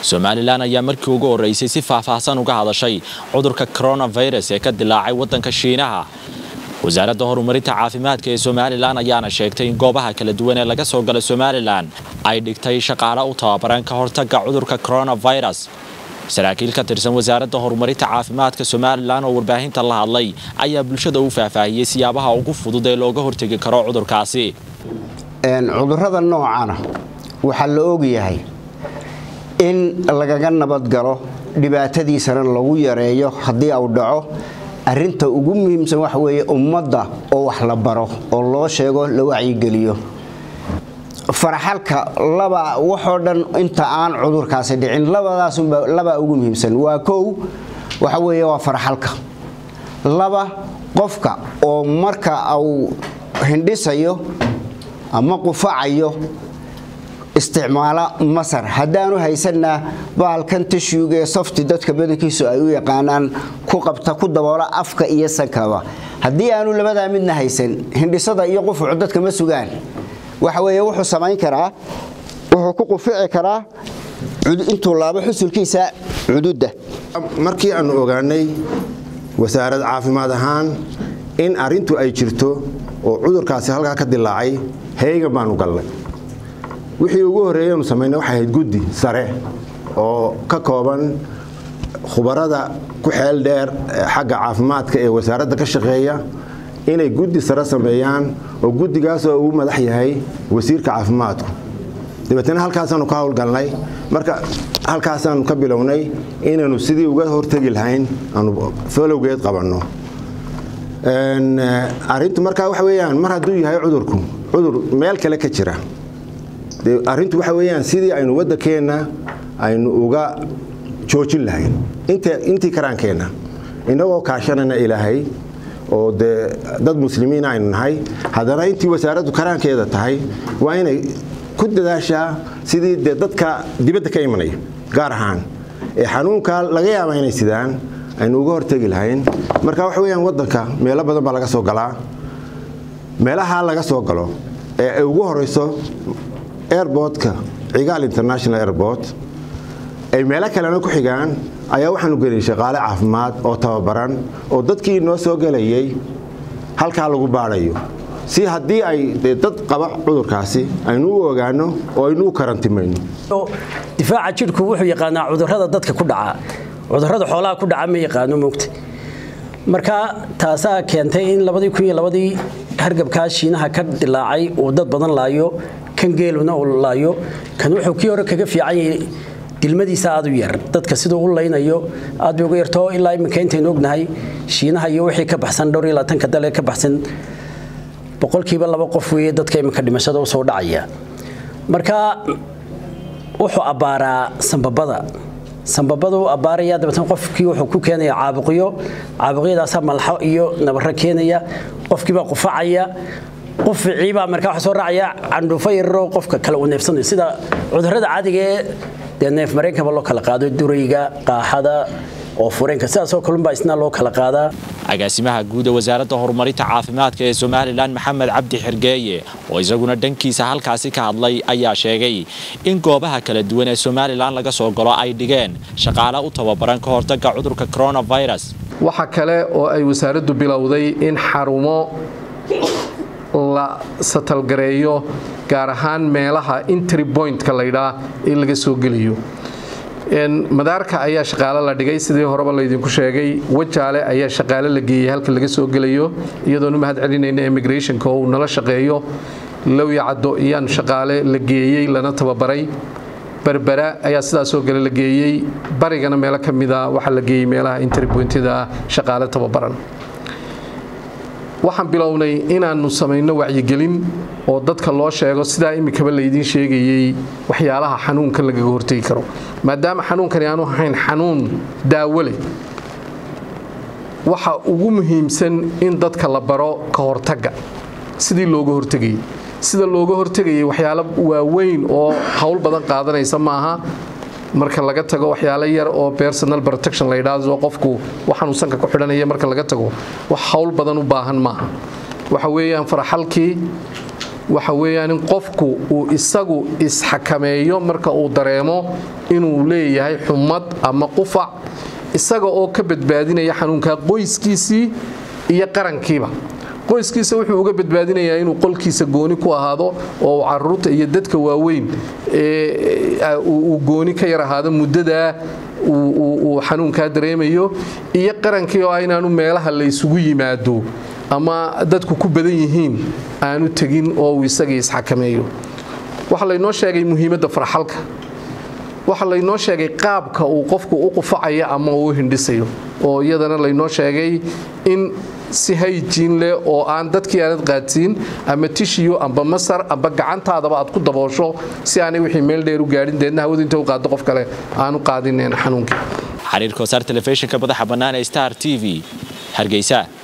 somalilan ayaa markii ugu horreysay si faahfaahsan uga hadashay cudurka coronavirus ee ka dilaacay waddanka shiinaha wasaaradda horumarinta caafimaadka ee somalilan ayaana sheegtay in goobaha kala duwan ee laga soo gala somalilan ay dhigtay shaqaale u tababaran ka hortagga cudurka coronavirus saraakiil ka tirsan wasaaradda horumarinta caafimaadka somalilan oo warbaahinta la hadlay ayaa bulshada u faahfaahiyey siyaabaha ugu fudud ee looga hortegi karo cudurkaasi cudurrada noocana waxaa la ogyahay in lagaga nabadgalo dhibaatadiisana lagu yareeyo haddii uu dhaco arinta ugu muhiimsan waxa weeye ummadda oo wax la baro oo loo sheego la wacyigeliyo faraxalka laba waxoo dhan inta aan cudurkaasi dhicin labadaasunba labaa ugu muhiimsan waa kow waxa weeye waa faraxalka laba qofka oo marka uu hindhisayo ama qufacayo isticmaala masar haddaanu haysanna bahalkan tashuuga ee softi dadka badankiisu ay u yaqaanaan ku qabta ku daboola afka iyo sankaba haddii aanu labadaa midna haysan hindhisada iyo qufucu dadka ma sugaan waxa weeye wuxuu samayn karaa wuxuu ku qufici karaa intuu laabo xusulkiisa cududda markii aanu ogaanay wasaarad caafimaad ahaan in arintu ay jirto oo cudurkaasi halkaa ka dilaacay heegan baanu galnay wixii ugu horreeyanu samaynay waxay ahayd guddi sare oo ka kooban khubarada ku xeel dheer xagga caafimaadka ee wasaaradda ka shaqeeya inay guddi sare sameeyaan oo guddigaasoo uu madax yahay wasiirka caafimaadku dabeetna halkaasaanu ka howlgalnay marka halkaasaanu ka bilownay inaynu sidii uga hortegi lahayn aanu folowgeed qabanno arintu markaa waxa weyaan mar hadduu yahay cudurku cudur meel kale ka jira arintu waxa weyaan sidii aynu waddankeenna aynu uga joojin lahayn intii karaankeenna inagoo kaashanana ilaahay oo dee dad muslimiin aynu nahay haddana intii wasaaraddu karaankeeda tahay waa inay ku dadaashaa sidii dee dadka dibadda ka imanaya gaar ahaan ee xanuunkaa laga yaaba inay sidaan aynu uga hortegi lahayn marka waxa weyaan waddanka meelo badan baa laga soo galaa meelaha laga soo galo ee ay ugu horeyso airbortka cigaal international airport ay meelo kalena ku xigaan ayaa waxaanu geliyay shaqaale caafimaad oo tababaran oo dadkii noo soo gelayay halkaa lagu baadhayo si haddii ay dad qaba cudurkaasi aynu u ogaano oo aynu u karantimayno difaaca jidhku wuxuu yaqaanaa cudurrada dadka ku dhaca cudurrada xoolaha ku dhaca ma yaqaano moogta marka taasaa keentay in labadii kun iyo labadii hargabkaa shiinaha ka dilaacay uu dad badan laayo kan geeluna uu laayo kan wuxuu kii hore kaga fiican yahay dilmadiisa aad u yar dadka siduu u laynayo aad bay uga yarto ilaa iminka intaynu ognahay shiinaha iyo wixii ka baxsan dhowr iyo labaatanka dale ka baxsan boqolkiiba laba qof weeye dadka iminka dhimashada usoo dhacaya marka wuxuu abbaaraa sambabada sambabada u abbaaraya dabeetna qofkii wuxuu ku keenaya caabuqyo caabuqyadaasaa malxo iyo nabarro keenaya qofkiibaa qufacaya quficiibaa markaa waxa soo raacaya candhuufo yararoo qofka kale uu neefsanayo sida cudurrada caadiga ee dee neef mareenkaba loo kala qaado durayga qaaxada oo fureenka sidaasoo kalunbaa isna loo kala qaadaa agaasimaha guud ee wasaaradda horumarinta caafimaadka ee somalilan maxamed cabdi xergeeye oo isaguna dhankiisa halkaasi ka hadlay ayaa sheegay in goobaha kala duwan ee somalilan laga soo galo ay dhigeen shaqaale u tababaran ka hortagga cudurka coronavirus waxa kale oo ay wasaaraddu bilowday in xarumo la satalgareeyo gaar ahaan meelaha intry pointka laydhaa ee laga soo gelayo madaarka ayaa shaqaale la dhigay sidii horeba laydinku sheegay wajaale ayaa shaqaale la geeyey halka laga soo gelayo iyadoon u mahad celinayna immigrationka oo uu nala shaqeeyo lowya caddo iyaan shaqaale la geeyey lana tababaray berbera ayaa sidaasoo kale la geeyey barigana meelo ka mida waxaa la geeyey meelaha interpointyada ah shaqaale tababaran waxaan bilownay inaannu samayno wacyigelin oo dadka loo sheego sidaa iminkaba laydiin sheegayey waxyaalaha xanuunkan lagaga hortegi karo maadaama xanuunkani aanu ahayn xanuun daawo leh waxa ugu muhiimsan in dadka la baro ka hortagga sidii looga hortegayay sida looga hortegayay waxyaalo waaweyn oo howl badan qaadanaysa maaha marka laga tago waxyaalo yar oo personal protection la yidhaahdo qofku waxaanuu sanka ku xidhanaya marka laga tago wax howl badan u baahan maaha waxa weeyaan faraxalkii waxa weeyaan in qofku uu isagu isxakameeyo marka uu dareemo inuu leeyahay xumad ama qufac isaga oo ka badbaadinaya xanuunka qoyskiisii iyo qarankiiba qoyskiisa wuxuu uga badbaadinayaa inuu qolkiisa gooni ku ahaado oo uu caruurta iyo dadka waaweyn uu gooni ka yar ahaado muddadaa uu xanuunkaa dareemayo iyo qarankii oo inaanu meelaha la ysugu yimaado ama dadku ku badan yihiin aanu tegin oo uu isagii isxakameeyo waxaa laynoo sheegay muhiimadda farxalka waxaa laynoo sheegay qaabka uu qofku u qufacayo ama uu hindhisayo oo iyadana laynoo sheegay in si hayjiin leh oo aan dadkii aanad qaadsiin ama tishiyo amba masar amba gacantaadaba aad ku daboosho si aanay wixii meel dheer u gaadhin deedna hawadu inta u qaado qof kale aanu qaadineen xanuunkii xiriirka wasaar telefishinka madaxa bannaan ee star t v hargeysa